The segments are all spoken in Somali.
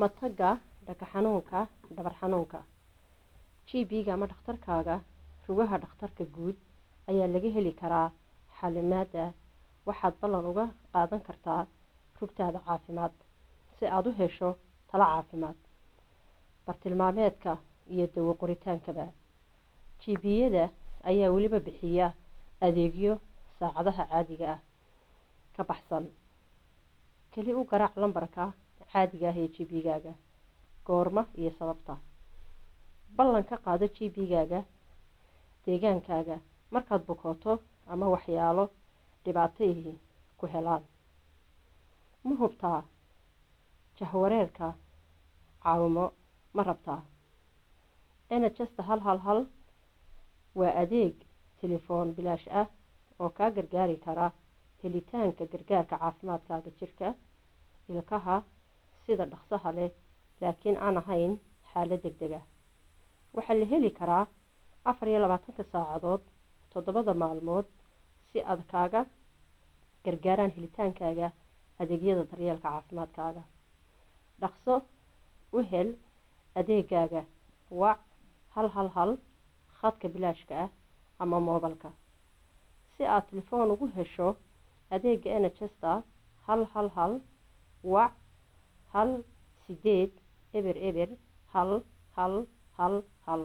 matagga dhaka xanuunka dhabar xanuunka gb-ga ama dhakhtarkaaga rugaha dhakhtarka guud ayaa laga heli karaa xalimaada waxaad ballan uga qaadan kartaa rugtaada caafimaad si aada u hesho talo caafimaad bartilmaameedka iyo dawo qoritaankaba gb-yada ayaa weliba bixiya adeegyo saacadaha caadiga ah ka baxsan keli u garaac lambarka caadiga ah ee gb-gaaga goorma iyo sababta ballan ka qaado gb-gaaga deegaankaaga markaad bukooto ama waxyaalo dhibaatayhi ku helaan ma hubtaa jahwareerka caawimo ma rabtaa nhsta hal hal hal waa adeeg telefoon bilaash ah oo kaa gargaari kara helitaanka gargaarka caafimaadkaaga jirka ilkaha sida dhaqsaha leh laakiin aan ahayn xaalad deg deg ah waxaa la heli karaa afar iyo labaatanka saacadood toddobada maalmood si aad kaaga gargaaraan helitaankaaga adeegyada daryeelka caafimaadkaaga dhaqso u hel adeegaaga wac hal hal hal khadka bilaashka ah ama moobalka si aad telefoon ugu hesho adeega nhsta hal hal hal wac hal sideed eber eber hal hal hal hal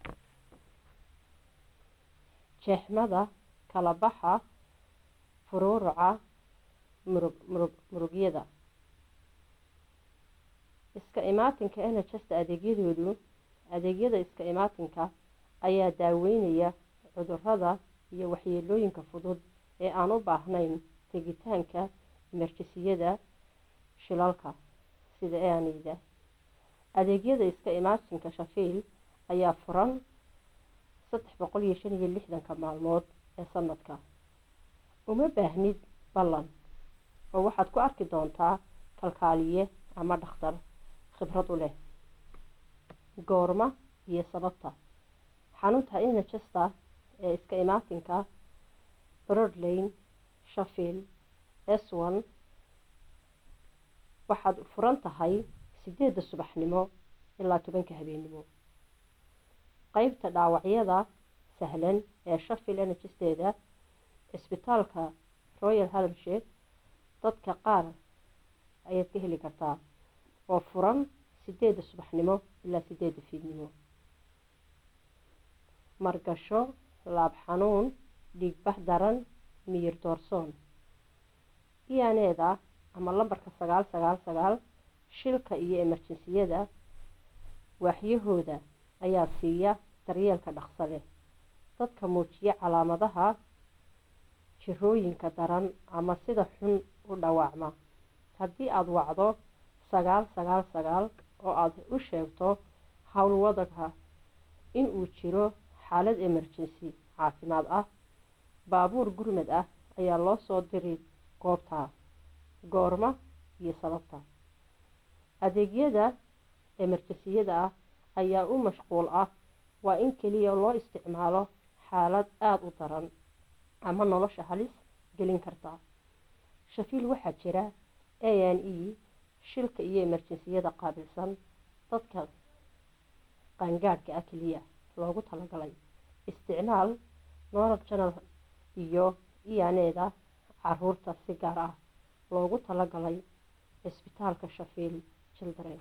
jeexmada kala baxa furuuruca murug murug murugyada iska imaatinka nhsta adeegyadoodu adeegyada iska imaatinka ayaa daaweynaya cudurada iyo waxyeelooyinka fudud ee aan u baahnayn tegitaanka emerjisiyada shilalka sida aanida adeegyada iska imaatinka shafiil ayaa furan saddex boqol iyo shan iyo lixdanka maalmood ee sanadka uma baahnid ballan oo waxaad ku arki doontaa kalkaaliye ama dhakhtar khibrad u leh goorma iyo sababta xanuunta nhsta ee iska imaatinka broadlane shafield s one waxaad furan tahay sideedda subaxnimo ilaa tobanka habeennimo qeybta dhaawacyada sahlan ee shafield nhsteeda cisbitaalka royal halmshed dadka qaar ayaad ka heli kartaa oo furan sideedda subaxnimo ilaa sideedda fiidnimo margasho laab xanuun dhiigbax daran miyir doorsoon iyaneeda ama lambarka sagaal sagaal sagaal shilka iyo emerjinsiyada waaxyahooda ayaa siiya daryeelka dhaqso leh dadka muujiya calaamadaha jirooyinka daran ama sida xun u dhawaacma haddii aada wacdo sagaal sagaal sagaal oo aada u sheegto howlwadagha inuu jiro xaalad emergency caafimaad ah baabuur gurmad ah ayaa loo soo diri goobta goorma iyo sababta adeegyada emerjensiyada ah ayaa u mashquul ah waa in keliya loo isticmaalo xaalad aada u daran ama nolosha halis gelin karta shafiil waxaa jira a n e shilka iyo emerjensiyada qaabilsan dadka qaangaadhka ah keliya loogu talagalay isticmaal noral janal iyo iyaneeda caruurta si gaar ah loogu talagalay cisbitaalka shafiil children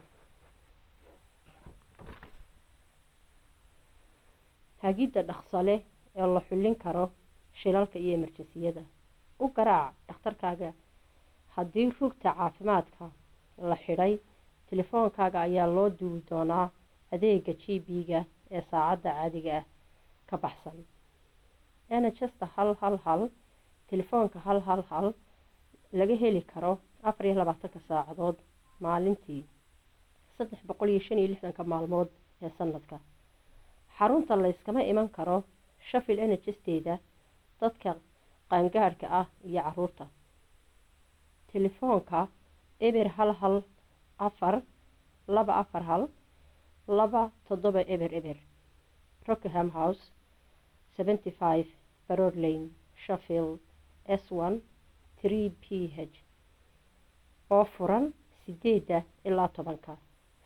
hagidda dhaqso leh ee la xullin karo shilalka iyo emerjensiyada u garaac dhakhtarkaaga haddii rugta caafimaadka la xidhay telefoonkaaga ayaa loo duubi doonaa adeega g b-ga ee saacadda caadiga ah ka baxsan nhsta hal hal hal telefoonka hal hal hal laga heli karo afar iyo labaatanka saacadood maalintii saddex boqol iyo shan iyo lixdanka maalmood ee sanadka xarunta layskama iman karo shafil nhsteeda dadka qaangaadhka ah iyo caruurta telefoonka eber hal hal afar laba afar hal laba toddoba eber eber rockham house seventy five baror lane sheffield s one three p h oo furan sideedda ilaa tobanka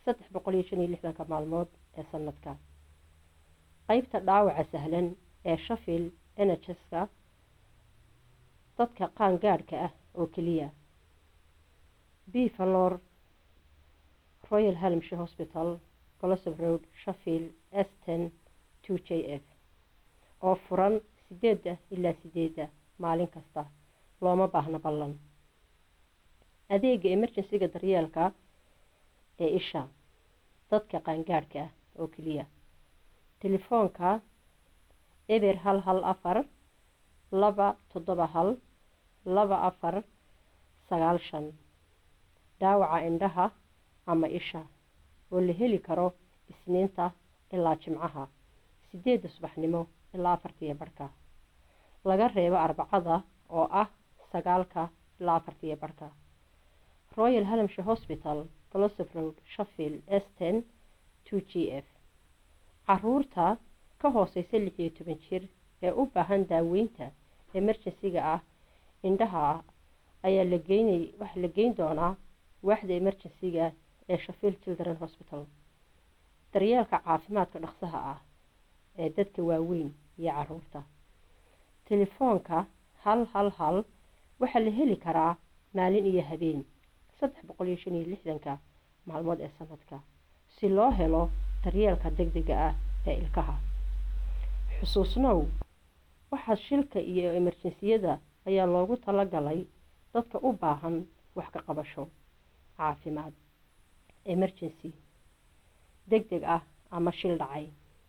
saddex boqol iyo shan iyo lixdanka maalmood ee sanadka qeybta dhaawaca sahlan ee shafil nhska dadka qaangaadhka ah oo keliya b valor royal halmshe hospital golosof road shafil s ten two j f oo furan sideeda ilaa sideeda maalin kasta looma baahna ballan adeega emergensiga daryeelka ee isha dadka qaangaadhka ah oo keliya telefoonka eber hal hal afar laba toddoba hal laba afar sagaal shan dhaawaca indhaha ama isha oo la heli karo isniinta ilaa jimcaha sideedda subaxnimo ilaa afartiyo barhka laga reebo arbacada oo ah sagaalka ilaa afartiyo barhka royal halmshe hospital golosof road shafil s ten two g f caruurta ka hooseysa lix iyo toban jir ee u baahan daaweynta emergensiga ah indhaha ayaa la geynay waxaa la geyn doonaa waaxda emergensiga ee shafil children hospital daryeelka caafimaadka dhaqsaha ah ee dadka waaweyn iyo caruurta telefoonka hal hal hal waxaa la heli karaa maalin iyo habeen saddex boqol iyo shan iyo lixdanka maalmood ee sanadka si loo helo daryeelka degdega ah ee ilkaha xusuusnow waxaa shilka iyo emerjensiyada ayaa loogu talagalay dadka u baahan wax ka qabasho caafimaad emergency deg deg ah ama shil dhacay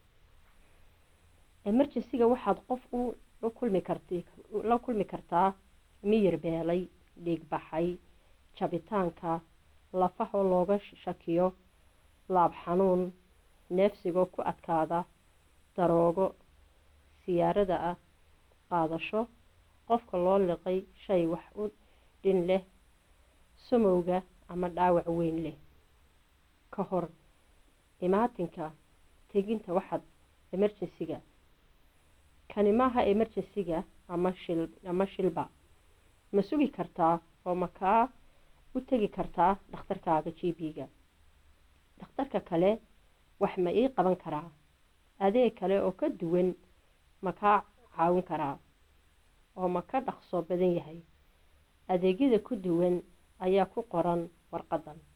emergensiga waxaad qof u kulmi karti la kulmi kartaa miyir beelay dhiig baxay jabitaanka lafahoo looga shakiyo laab xanuun neefsigoo ku adkaada daroogo siyaarada ah qaadasho qofka loo liqay shay wax u dhin leh samowga ama dhaawac weyn leh ka hor imaatinka teginta waxaad emergensiga kani maaha emergensiga ama shil ama shilba ma sugi kartaa oo makaa u tegi kartaa dhakhtarkaaga g b-ga dhakhtarka kale wax ma ii qaban karaa adeeg kale oo ka duwan ma kaa caawin karaa oo ma ka dhaqso badan yahay adeegyada ku duwan ayaa ku qoran warqadan